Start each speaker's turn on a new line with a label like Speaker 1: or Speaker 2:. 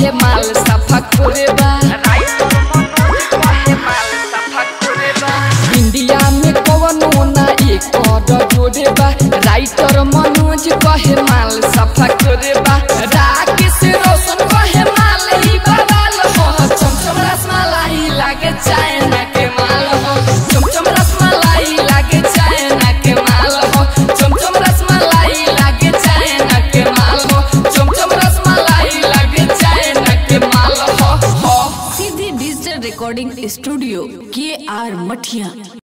Speaker 1: कहे माल सफा करे बा इंडिया में कवनो ना एक और जोड़े बा राइटर मनोज कहे माल सफा करे बा राकेश रोशन कहे माल ही बवाल हो चमचम रसमलाई लागे चाइना के माल हो चमचम रसमलाई लागे चाइना के माल हो चमचम रसमलाई लागे चाइना के माल हो चमचम रसमलाई लागे चाइना के माल हो हो
Speaker 2: सीधी डिजिटल रिकॉर्डिंग स्टूडियो के आर मठिया